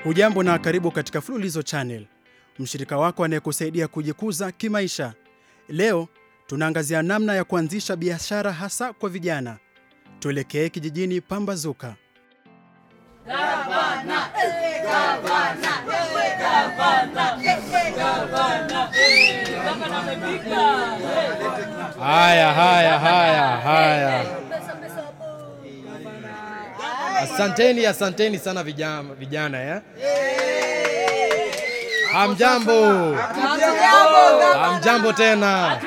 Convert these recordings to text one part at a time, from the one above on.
Hujambo na karibu katika Fululizo Channel, mshirika wako anayekusaidia kujikuza kimaisha. Leo tunaangazia namna ya kuanzisha biashara hasa kwa vijana. Tuelekee kijijini Pambazuka. Haya, haya, haya, haya. Asanteni, asanteni sana vijana, vijana ya. Hamjambo, hamjambo tena.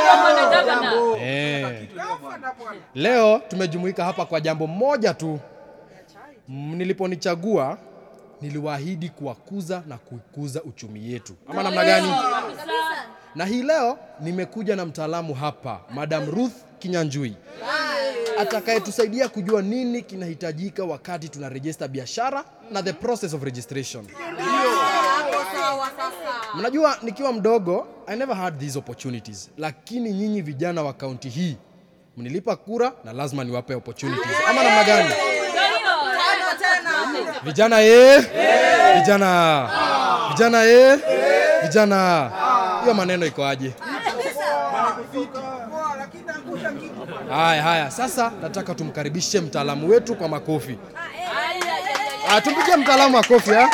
Eh. Leo tumejumuika hapa kwa jambo moja tu. Mm, Niliponichagua niliwaahidi kuwakuza na kuikuza uchumi yetu, ama namna gani? Na hii leo nimekuja na mtaalamu hapa, Madam Ruth Kinyanjui atakayetusaidia kujua nini kinahitajika wakati tuna register biashara na the process of registration. Mnajua, nikiwa mdogo I never had these opportunities, lakini nyinyi vijana wa kaunti hii mnilipa kura na lazima niwape opportunities, ama namna gani? Vijana ye, vijana, vijana ye, vijana. Hiyo maneno iko aje? Haya, haya, sasa nataka tumkaribishe mtaalamu wetu kwa makofi. Ah, tumpigie mtaalamu makofi ha?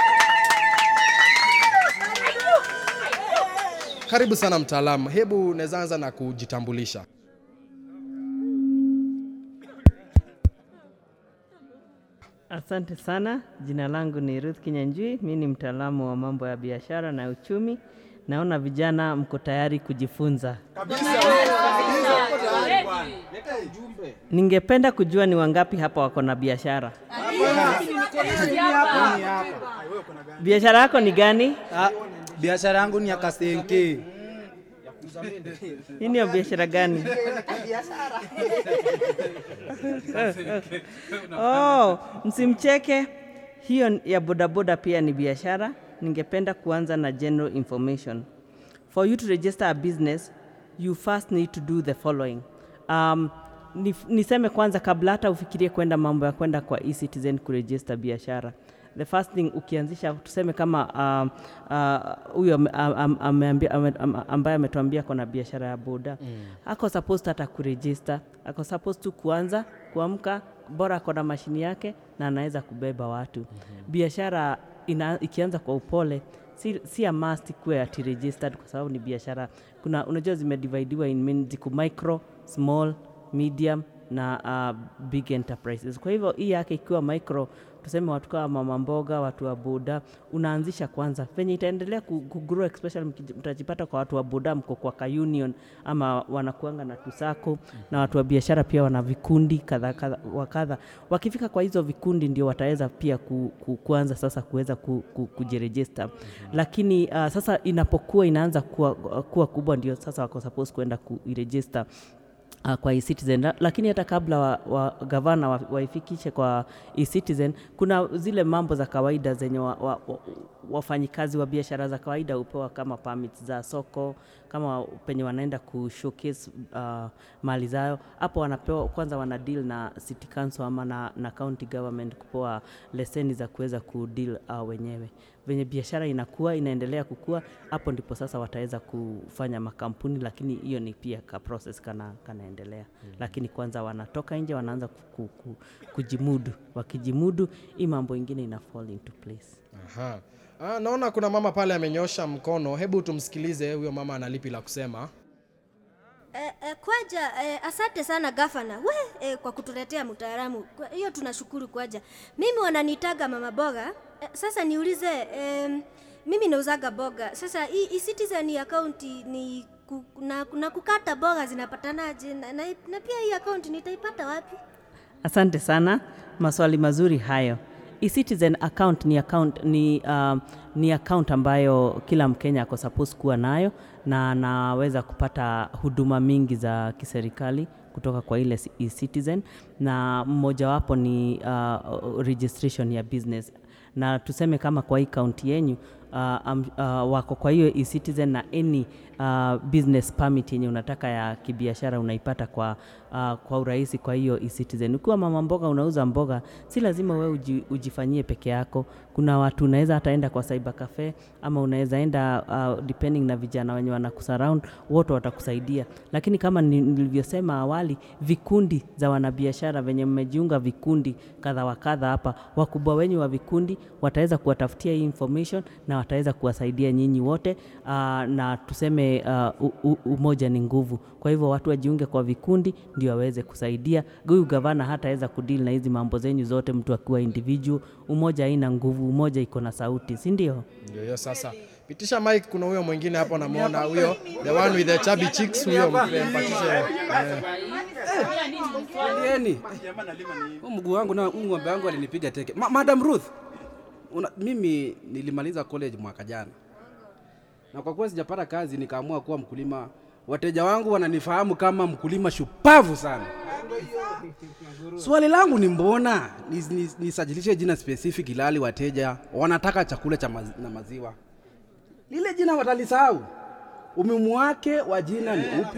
Karibu sana mtaalamu, hebu unaweza anza na kujitambulisha. Asante sana. Jina langu ni Ruth Kinyanjui. Mi ni mtaalamu wa mambo ya biashara na uchumi. Naona vijana mko tayari kujifunza. Ningependa kujua ni wangapi hapa wako na biashara. Biashara yako ni gani? Ah, biashara yangu ni ya kasenke. Hii ni ya biashara gani? Oh, msimcheke. Hiyo ya bodaboda pia ni biashara. Ningependa kuanza na general information. For you to register a business, you first need to do the following. Um, ni, niseme kwanza kabla hata ufikirie kwenda mambo ya kwenda kwa eCitizen kuregister biashara. The first thing ukianzisha tuseme kama um, uh, huyo ame- am- ameambia- ame- am- ambaye ametuambia kona biashara ya boda mm. ako supposed hata kuregister ako supposed tu kuanza kuamka bora ako na mashini yake na anaweza kubeba watu mm-hmm. biashara ina, ikianza kwa upole si, si a must kuwe ati registered kwa sababu ni biashara kuna unajua zimedividiwa in main ziko micro small medium na uh, big enterprises kwa hivyo hii yake ikiwa micro tuseme watu kama mama mboga watu wa boda unaanzisha kwanza venye itaendelea ku- kugrow especially mkiji- mtajipata kwa watu wa boda mko kwa ka union ama wanakuanga na tusako na watu wa biashara pia wana vikundi kadha kadha wa kadha wakifika kwa hizo vikundi ndio wataweza pia ku, ku, kuanza sasa kuweza ku, ku, kujirejista lakini uh, sasa inapokuwa inaanza kuwa, kuwa kubwa ndio sasa wako suppose kuenda kuirejista uh, kwa eCitizen La- lakini hata kabla wa, wa gavana wa- waifikishe kwa eCitizen kuna zile mambo za kawaida zenye wa, wa, wa, wafanyikazi wa biashara za kawaida hupewa kama permits za soko kama penye wanaenda ku showcase uh, mali zao hapo wanapewa kwanza wana deal na city council ama na, na county government kupewa leseni za kuweza kudeal uh, wenyewe venye biashara inakuwa inaendelea kukua hapo ndipo sasa wataweza kufanya makampuni lakini hiyo ni pia ka process kana kanaendelea mm. lakini kwanza wanatoka nje wanaanza ku, ku, ku, kujimudu wakijimudu hii mambo ingine ina fall into place Aha. Ah, naona kuna mama pale amenyosha mkono, hebu tumsikilize huyo mama analipi la kusema. Eh, eh, kwaja eh, asante sana gavana we eh, kwa kutuletea mtaalamu Kwa- hiyo tunashukuru kwaja mimi wananitaga mama boga eh, sasa niulize eh, mimi nauzaga boga sasa hii hii citizen akaunti ni ku, na, na kukata boga zinapatanaje na, na, na pia hii akaunti nitaipata wapi Asante sana, maswali mazuri hayo. eCitizen account ni account, ni, uh, ni account ambayo kila Mkenya ako supposed kuwa nayo na anaweza kupata huduma mingi za kiserikali kutoka kwa ile eCitizen na mmojawapo ni uh, registration ya business na tuseme kama kwa hii kaunti yenyu uh, um, uh, wako kwa hiyo eCitizen na any uh, business permit yenye unataka ya kibiashara unaipata kwa, uh, kwa urahisi kwa hiyo e-citizen. Ukiwa mama mboga unauza mboga, si lazima wewe uji, ujifanyie peke yako. Kuna watu unaweza hata enda kwa cyber cafe ama unaweza enda uh, depending na vijana wenye wanakusurround, wote watakusaidia. Lakini kama ni- nilivyosema awali, vikundi za wanabiashara venye mmejiunga vikundi kadha wa kadha hapa, wakubwa wenyu wa vikundi wataweza kuwatafutia hii information na wataweza kuwasaidia nyinyi wote uh, na tuseme uh, u, u, umoja ni nguvu. Kwa hivyo watu wajiunge kwa vikundi ndio waweze kusaidia. Huyu gavana hataweza kudeal na hizi mambo zenyu zote, mtu akiwa individual. Umoja haina nguvu, umoja iko na sauti, si ndio? Ndio hiyo sasa. Pitisha mic, kuna huyo mwingine hapo namuona huyo, the one with the chubby cheeks huyo, mpatishe. Eh. Ndieni. Huu mguu wangu na huu ng'ombe wangu alinipiga teke. Ma Madam Ruth. Una, mimi nilimaliza college mwaka jana. Na kwa kuwa sijapata kazi nikaamua kuwa mkulima. Wateja wangu wananifahamu kama mkulima shupavu sana. Swali langu ni mbona nis- nis- nisajilishe jina specific ilali wateja wanataka chakula cha maz, na maziwa. Lile jina watalisahau. Umuhimu wake wa jina ni upi?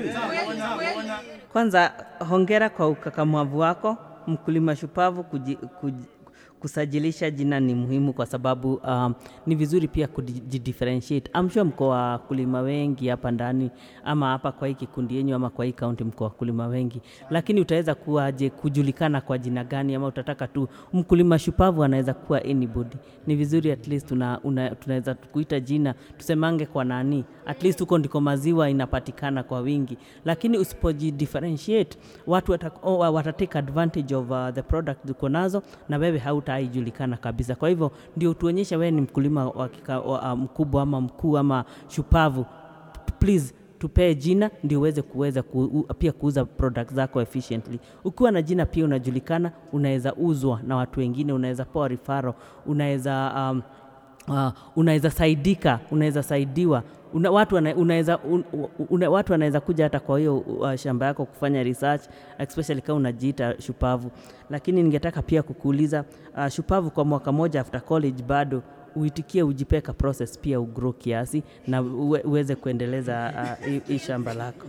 Kwanza hongera kwa ukakamavu wako, mkulima shupavu. Kuji, kuji, kusajilisha jina ni muhimu kwa sababu um, ni vizuri pia kujidifferentiate. I'm sure mko wakulima wengi hapa ndani ama hapa kwa hii kikundi yenyu ama kwa hii kaunti mko wakulima wengi, lakini utaweza kuwaje kujulikana kwa jina gani? Ama utataka tu mkulima shupavu anaweza kuwa anybody. Ni vizuri at least una, una, tunaweza kuita jina tusemange kwa nani, at least huko ndiko maziwa inapatikana kwa wingi, lakini usipojidifferentiate watu wata, oh, watatake advantage of uh, the product uko nazo na wewe hautaijulikana kabisa. Kwa hivyo ndio tuonyeshe wewe ni mkulima wa kika, wa, uh, mkubwa ama mkuu ama shupavu, please tupee jina ndio uweze kuweza ku, u, pia kuuza product zako efficiently. Ukiwa na jina pia unajulikana, unaweza uzwa na watu wengine, unaweza pewa referral, unaweza um, uh, unaweza saidika, unaweza saidiwa una, watu wana, unaweza un, una, watu wanaweza kuja hata kwa hiyo uh, shamba yako kufanya research especially kama unajiita shupavu. Lakini ningetaka pia kukuuliza uh, shupavu kwa mwaka moja after college bado uitikie ujipeka process pia ugrow kiasi na uwe, uweze kuendeleza uh, hii- hii shamba lako.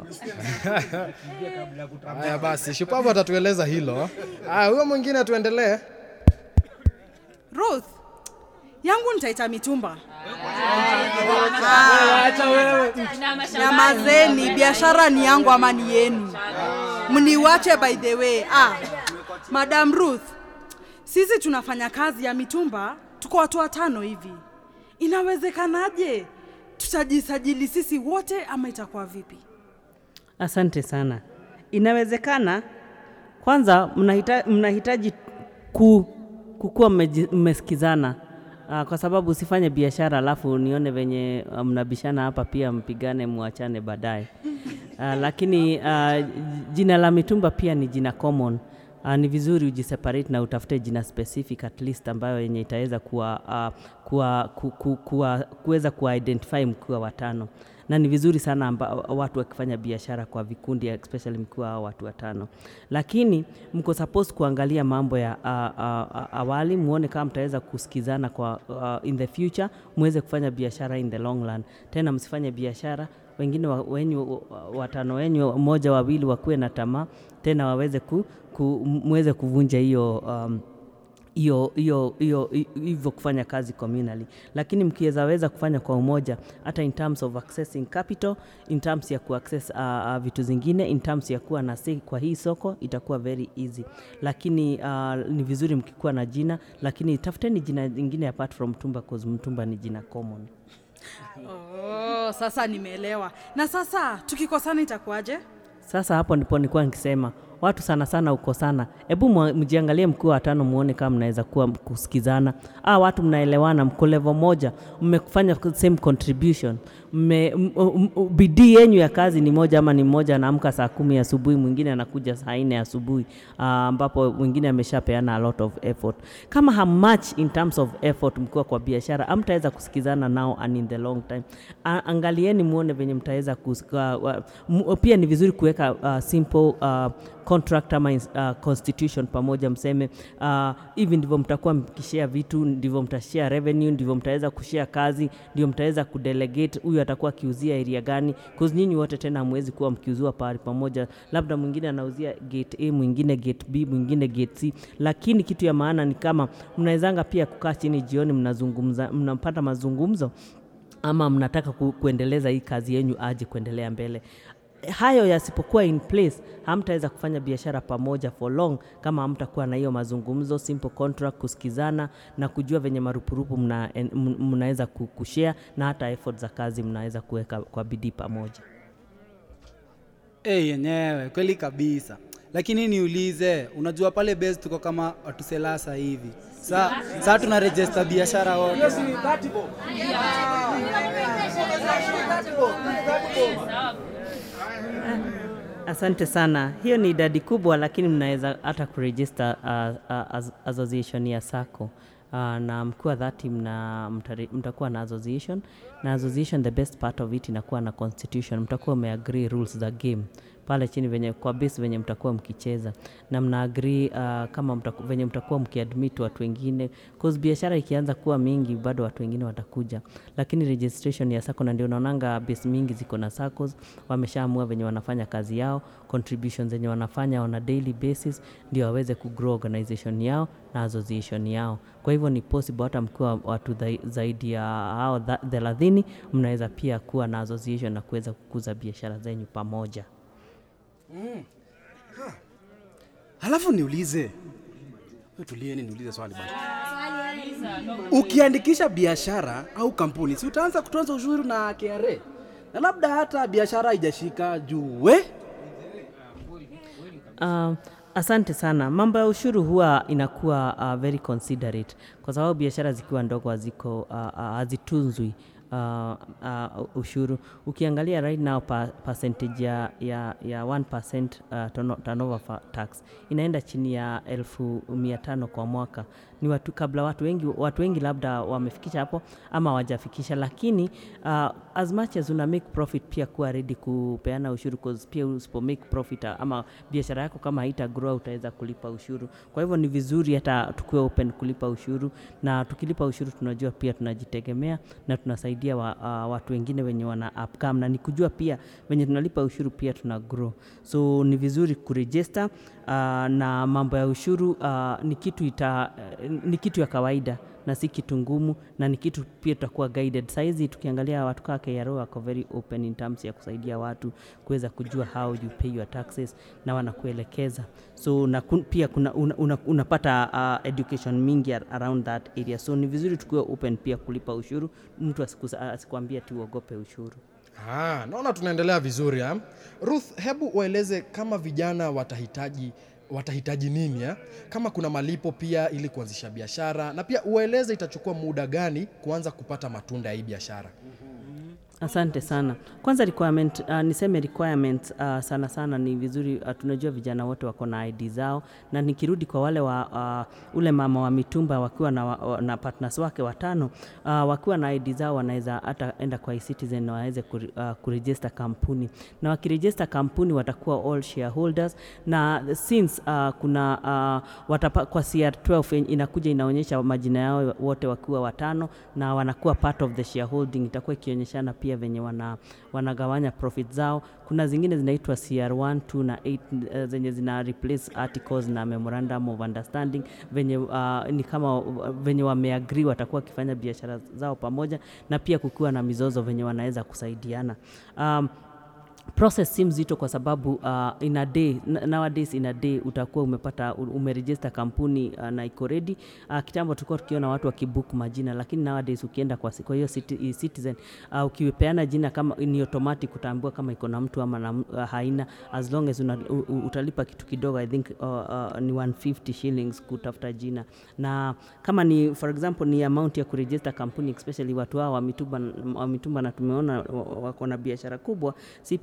Haya basi, shupavu atatueleza hilo. Ah, huyo mwingine tuendelee. Ruth, yangu nitaita mitumba. Nyamazeni, biashara ni yangu ama ni yenu? Mniwache by the way. Ah, Madam Ruth, sisi tunafanya kazi ya mitumba, tuko watu watano hivi. Inawezekanaje? Tutajisajili sisi wote ama itakuwa vipi? Asante sana. Inawezekana kwanza mnahita, mnahitaji ku, kukuwa mmeji- mmesikizana uh, kwa sababu usifanye biashara alafu nione venye uh, mnabishana hapa pia mpigane muachane baadaye. Uh, lakini uh, jina la mitumba pia ni jina common. Uh, ni vizuri ujiseparate na utafute jina specific at least ambayo yenye itaweza kuwa, uh, kuwa, ku, ku, kuwa, kuweza kuwa-identify mkiwa watano na ni vizuri sana amba, watu wakifanya biashara kwa vikundi especially mkiwa hao watu watano, lakini mko supposed kuangalia mambo ya uh, uh, awali, muone kama mtaweza kusikizana kwa uh, in the future, muweze kufanya biashara in the long run. Tena msifanye biashara wengine wa, wenyu watano wenyu mmoja wawili wakuwe na tamaa tena waweze ku, ku, muweze kuvunja hiyo um, hiyo hiyo hiyo hivyo kufanya kazi communally, lakini mkiweza weza kufanya kwa umoja, hata in terms of accessing capital, in terms ya kuaccess uh, uh, vitu zingine, in terms ya kuwa na say kwa hii soko itakuwa very easy, lakini uh, ni vizuri mkikuwa na jina, lakini tafuteni jina lingine apart from Mtumba cause Mtumba ni jina common. Oh, sasa nimeelewa. Na sasa tukikosana itakuwaje? Sasa hapo ndipo nilikuwa nikisema watu sana sana uko sana, hebu mwa- mjiangalie mkiwa watano, muone kama mnaweza kuwa kusikizana. Ah, watu mnaelewana, mko level moja, mmefanya same contribution, mme, m, m, m, bidii yenyu ya kazi ni moja, ama ni mmoja anaamka saa kumi asubuhi, mwingine anakuja saa nne asubuhi, ah, ambapo mwingine ameshapeana a lot of effort. Kama hamatch in terms of effort mkiwa kwa biashara, amtaweza kusikizana nao and in the long time. A, angalieni muone venye mtaweza kus- uh, wa- mu- pia ni vizuri kuweka uh, simple uh, contract ama uh, constitution pamoja mseme uh, hivi ndivyo mtakuwa mkishare vitu ndivyo mtashare revenue ndivyo mtaweza kushare kazi ndio mtaweza kudelegate huyu atakuwa akiuzia area gani cause nyinyi wote tena hamwezi kuwa mkiuziwa pahali pamoja labda mwingine anauzia gate a mwingine gate b mwingine gate c lakini kitu ya maana ni kama mnawezanga pia kukaa chini jioni mnazungumza mnapata mazungumzo ama mnataka ku, kuendeleza hii kazi yenyu aje kuendelea mbele hayo yasipokuwa in place hamtaweza kufanya biashara pamoja for long kama hamtakuwa na hiyo mazungumzo simple contract kusikizana na kujua venye marupurupu mna- en- m- mnaweza ku- kushare na hata effort za kazi mnaweza kuweka kwa bidii pamoja hey, yenyewe kweli kabisa lakini niulize unajua pale base tuko kama watu selasa hivi sa saa tuna register biashara wote Asante sana. Hiyo ni idadi kubwa, lakini mnaweza hata kuregister uh, uh, as, association ya SACCO uh, na mkiwa dhati mna, mtari- mtakuwa na association na association, the best part of it inakuwa na constitution. Mtakuwa umeagree rules za game pale chini venye kwa base venye mtakuwa mkicheza na mna agree uh, kama mtaku, venye mtakuwa mkiadmit watu wengine cause biashara ikianza kuwa mingi bado watu wengine watakuja lakini registration ya sako na ndio unaonanga base mingi ziko na SACCOs wameshaamua venye wanafanya kazi yao contributions zenye wanafanya on a daily basis ndio waweze kugrow organization yao na association yao kwa hivyo ni possible hata mkiwa watu dhai- zaidi ya hao tha- thelathini mnaweza pia kuwa na association na kuweza kukuza biashara zenyu pamoja halafu niulize Wewe tulieni niulize swali bwana ukiandikisha biashara au kampuni si utaanza kutoza ushuru na KRA na labda hata biashara haijashika juu we Uh, asante sana. Mambo ya ushuru huwa inakuwa uh, very considerate kwa sababu biashara zikiwa ndogo haziko uh, uh, hazitunzwi uh, uh, ushuru. Ukiangalia right now pa, percentage ya, ya, ya 1% uh, turno- turnover fa- tax inaenda chini ya elfu mia tano kwa mwaka. Ni watu kabla watu wengi, watu wengi labda wamefikisha hapo ama hawajafikisha, lakini uh, as much as una make profit pia kuwa ready kupeana ushuru cause pia usipo make profit uh, ama biashara yako kama haita grow utaweza kulipa ushuru. Kwa hivyo ni vizuri hata tukiwa open kulipa ushuru, na tukilipa ushuru tunajua pia tunajitegemea na tunasaidia wa, uh, watu wengine wenye wana upcome, na ni kujua pia wenye tunalipa ushuru pia tuna grow, so ni vizuri kuregister uh, na mambo ya ushuru uh, ni kitu ita, uh, ni kitu ya kawaida na si kitu ngumu na ni kitu pia tutakuwa guided saizi tukiangalia watu kaa KRA wako very open in terms ya kusaidia watu kuweza kujua how you pay your taxes na wanakuelekeza so na kun, pia kuna una, una, unapata uh, education mingi ar- around that area so ni vizuri tukiwa open pia kulipa ushuru mtu asikus- asikwambia tu uogope ushuru Ah, naona tunaendelea vizuri ha? Ruth, hebu ueleze kama vijana watahitaji watahitaji nini ha? kama kuna malipo pia ili kuanzisha biashara na pia ueleze itachukua muda gani kuanza kupata matunda ya hii biashara. Asante sana. Kwanza requirement, uh, niseme requirements uh, sana sana ni vizuri uh, tunajua vijana wote wako na ID zao, na nikirudi kwa wale wa uh, ule mama wa mitumba wakiwa na, wa, wa- na partners wake watano uh, wakiwa na ID zao wanaweza hata enda kwa e-citizen na waweze kure, uh, kuregister kampuni, na wakiregister kampuni watakuwa all shareholders, na since uh, kuna uh, watapa, kwa CR12 yenye inakuja inaonyesha majina yao wote wakiwa watano na wanakuwa part of the shareholding, itakuwa ikionyeshana pia venye wana, wanagawanya profit zao. Kuna zingine zinaitwa CR1, 2 na 8 uh, zenye zina replace articles na memorandum of understanding venye uh, ni kama uh, venye wameagree watakuwa wakifanya biashara zao pamoja, na pia kukiwa na mizozo venye wanaweza kusaidiana um, process si mzito kwa sababu uh, in a day n- nowadays in a day utakuwa umepata u- umeregister kampuni uh, na iko ready uh, kitambo tulikuwa tukiona watu wakibook majina lakini nowadays ukienda kwa, si- kwa hiyo citi- i- citizen uh, ukipeana jina kama ni automatic utaambiwa kama iko na mtu ama na, m- uh, haina as long as una, u, u, utalipa kitu kidogo i think uh, uh, ni 150 shillings kutafuta jina na kama ni for example ni amount ya kuregister kampuni especially watu hao wa mitumba, wa mitumba na tumeona wa- wako na biashara kubwa si pesa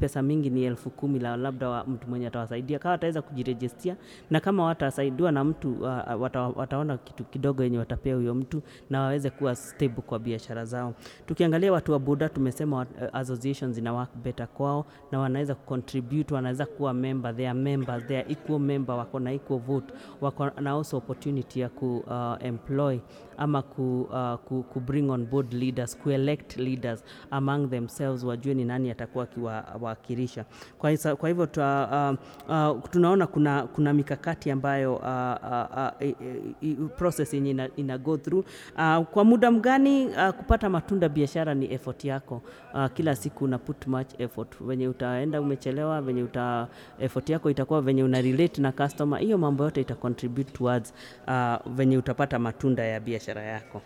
pesa mingi ni elfu kumi la labda wa mtu mwenye atawasaidia kama wataweza kujirejestia na kama watasaidiwa na mtu uh, wata, wataona kitu kidogo yenye watapea huyo mtu na waweze kuwa stable kwa biashara zao tukiangalia watu wa boda tumesema uh, associations zina work better kwao na wanaweza kucontribute wanaweza kuwa member they are members they are equal member wako na equal vote wako na also opportunity ya ku uh, employ ama ku, uh, ku, ku bring on board leaders ku elect leaders among themselves wajue ni nani atakuwa akiwawakilisha kwa, hisa- kwa hivyo twa, uh, uh, tunaona kuna, kuna mikakati ambayo uh, uh, uh, i- i- i- process yenye ina, ina go through uh, kwa muda mgani uh, kupata matunda biashara ni effort yako uh, kila siku una put much effort venye utaenda umechelewa venye uta effort yako itakuwa venye una relate na customer hiyo mambo yote ita contribute towards uh, venye utapata matunda ya biashara yako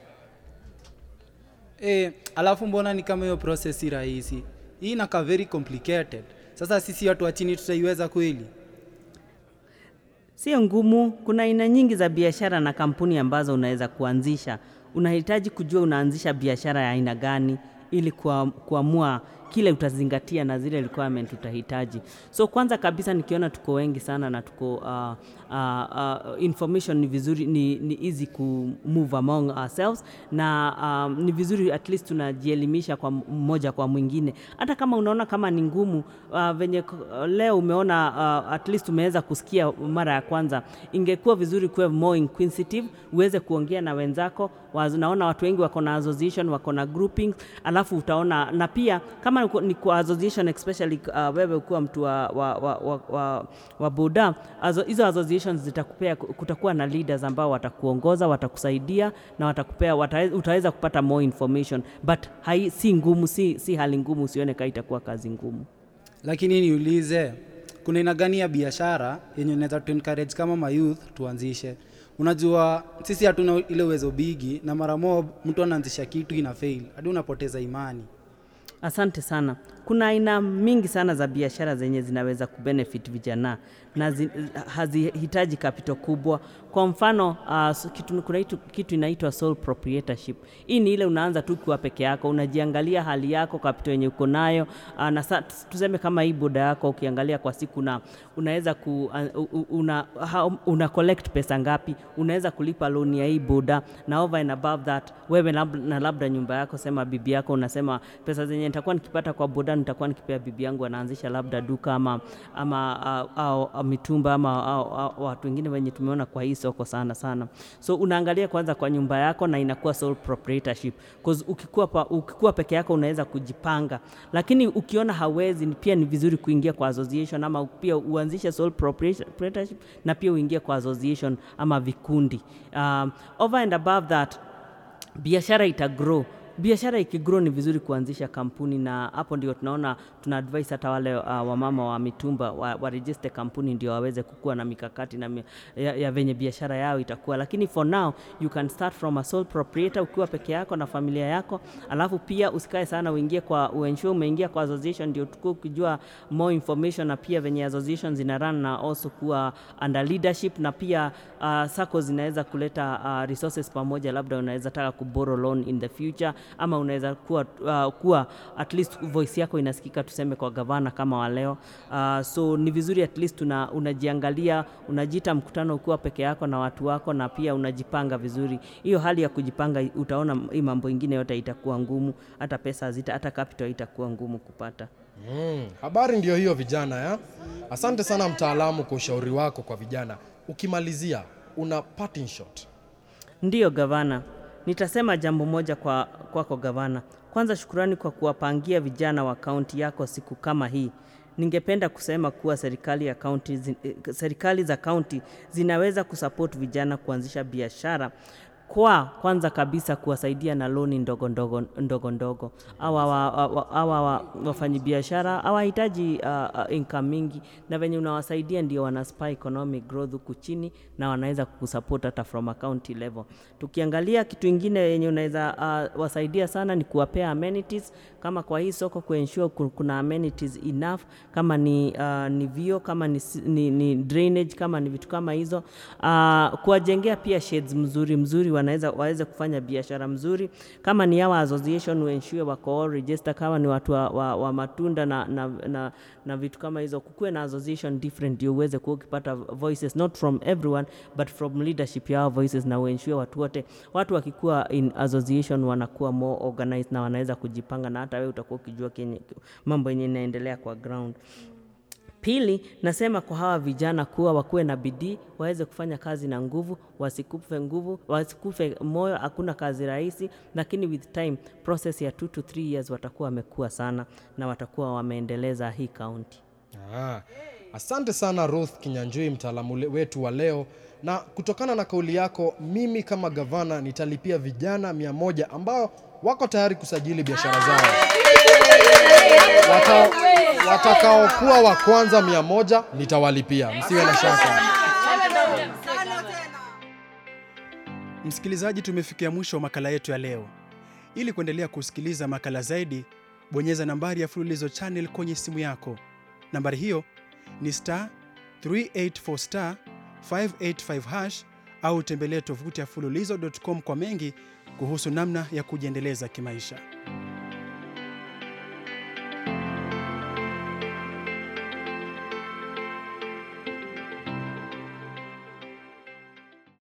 E, alafu mbona ni kama hiyo process si rahisi hii inakaa very complicated sasa sisi watu wa chini tutaiweza kweli Sio ngumu. Kuna aina nyingi za biashara na kampuni ambazo unaweza kuanzisha. Unahitaji kujua unaanzisha biashara ya aina gani ili kua- kuamua kile utazingatia na zile requirement utahitaji. So kwanza kabisa nikiona tuko wengi sana na tuko uh, uh, uh, information ni vizuri ni, ni easy ku move among ourselves na um, ni vizuri at least tunajielimisha kwa mmoja kwa mwingine hata kama unaona kama ni ngumu uh, venye k- leo umeona uh, at least umeweza kusikia mara ya kwanza ingekuwa vizuri kuwe more inquisitive uweze kuongea na wenzako Waz- naona watu wengi wako na association wako na groupings alafu utaona na pia kama uko- ni kwa association especially uh, wewe ukiwa mtu wa, wa, wa, wa, wa, wa boda azo- hizo associations zitakupea kutakuwa na leaders ambao watakuongoza watakusaidia na watakupea watawe- utaweza kupata more information but hai, si ngumu si, si hali ngumu usione kaa itakuwa kazi ngumu lakini niulize kuna aina gani ya biashara yenye unaweza tu encourage kama mayouth tuanzishe unajua sisi hatuna ile uwezo bigi na mara mob mtu anaanzisha kitu ina fail hadi unapoteza imani Asante sana. Kuna aina mingi sana za biashara zenye zinaweza kubenefit vijana na zi, hazihitaji kapito kubwa. Kwa mfano uh, s- kitu, kuna kitu, kitu inaitwa sole proprietorship. Hii ni ile unaanza tu ukiwa peke yako, unajiangalia hali yako, kapito yenye uko nayo uh, na sa, tuseme kama hii boda yako ukiangalia kwa siku na unaweza ku, uh, una, ha, una collect pesa ngapi, unaweza kulipa loan ya hii boda na over and above that wewe lab, na labda nyumba yako, sema bibi yako, unasema pesa zenye nitakuwa nikipata kwa boda nitakuwa nikipea bibi yangu, anaanzisha labda duka ama, ama au, au, au mitumba ama au, au, watu wengine wenye tumeona kwa hii soko sana sana. So unaangalia kwanza kwa nyumba yako na inakuwa sole proprietorship cause ukikuwa, pa, ukikuwa peke yako unaweza kujipanga, lakini ukiona hawezi, ni- pia ni vizuri kuingia kwa association ama pia uanzishe sole proprietorship na pia uingie kwa association ama vikundi. Um, over and above that biashara ita grow biashara ikigrow ni vizuri kuanzisha kampuni na hapo ndio tunaona tuna advise hata wale uh, wamama wa mitumba wa, warejiste kampuni ndio waweze kukua na mikakati na mi, ya, ya venye biashara yao itakuwa lakini for now you can start from a sole proprietor ukiwa peke yako na familia yako alafu pia usikae sana uingie kwa uensure umeingia kwa association ndio tukua ukijua more information na pia venye association zina run na also kuwa under leadership na pia uh, sako zinaweza kuleta uh, resources pamoja labda unaweza taka kuborrow loan in the future ama unaweza kuwa, uh, kuwa at least voice yako inasikika tuseme kwa gavana kama wa leo uh, so ni vizuri at least una, unajiangalia unajiita mkutano ukiwa peke yako na watu wako na pia unajipanga vizuri hiyo hali ya kujipanga utaona hii mambo ingine yote itakuwa ngumu hata pesa zita hata capital itakuwa ngumu kupata Mm, habari ndio hiyo vijana ya. Asante sana mtaalamu kwa ushauri wako kwa vijana. Ukimalizia una parting shot. Ndiyo gavana, nitasema jambo moja kwa kwako gavana. Kwanza shukurani kwa kuwapangia vijana wa kaunti yako siku kama hii. Ningependa kusema kuwa serikali ya kaunti, zi- eh, serikali za kaunti zinaweza kusupport vijana kuanzisha biashara kwa kwanza kabisa kuwasaidia na loni ndogo ndogo ndogo ndogo. Hawa wa- wa- wa- hawa wa- wafanyabiashara hawahitaji uh, uh, income mingi, na venye unawasaidia ndio wana spur economic growth huku chini na wanaweza kusupport hata from a county level. Tukiangalia kitu ingine yenye unaweza uh, wasaidia sana ni kuwapea amenities kama kwa hii soko kuensure ku- kuna amenities enough kama ni, uh, ni vio kama ni, si- ni, ni drainage kama ni vitu kama hizo uh, kuwajengea pia shades mzuri mzuri wana wanaweza waweze kufanya biashara mzuri. Kama ni our association we ensure wako all register. Kama ni watu wa, wa, wa matunda na, na, na, na vitu kama hizo, kukuwe na association different ndio uweze kuwa ukipata voices not from everyone but from leadership ya hao voices, na uensure watu wote, watu wakikuwa in association wanakuwa more organized na wanaweza kujipanga, na hata wewe utakuwa ukijua kenye mambo yenye inaendelea kwa ground. Pili, nasema kwa hawa vijana kuwa wakuwe na bidii, waweze kufanya kazi na nguvu, wasikufe nguvu, wasikufe moyo. Hakuna kazi rahisi, lakini with time process ya 2 to 3 years watakuwa wamekuwa sana na watakuwa wameendeleza hii kaunti. Ah, asante sana Ruth Kinyanjui, mtaalamu le- wetu wa leo. Na kutokana na kauli yako, mimi kama gavana nitalipia vijana mia moja ambao wako tayari kusajili biashara zao Watao- watakaokuwa wa kwanza mia moja nitawalipia, msiwe na shaka. Msikilizaji, tumefikia mwisho wa makala yetu ya leo. Ili kuendelea kusikiliza makala zaidi, bonyeza nambari ya Fululizo Channel kwenye simu yako. Nambari hiyo ni star 384 star 585 hash au tembelee tovuti ya fululizo.com kwa mengi kuhusu namna ya kujiendeleza kimaisha.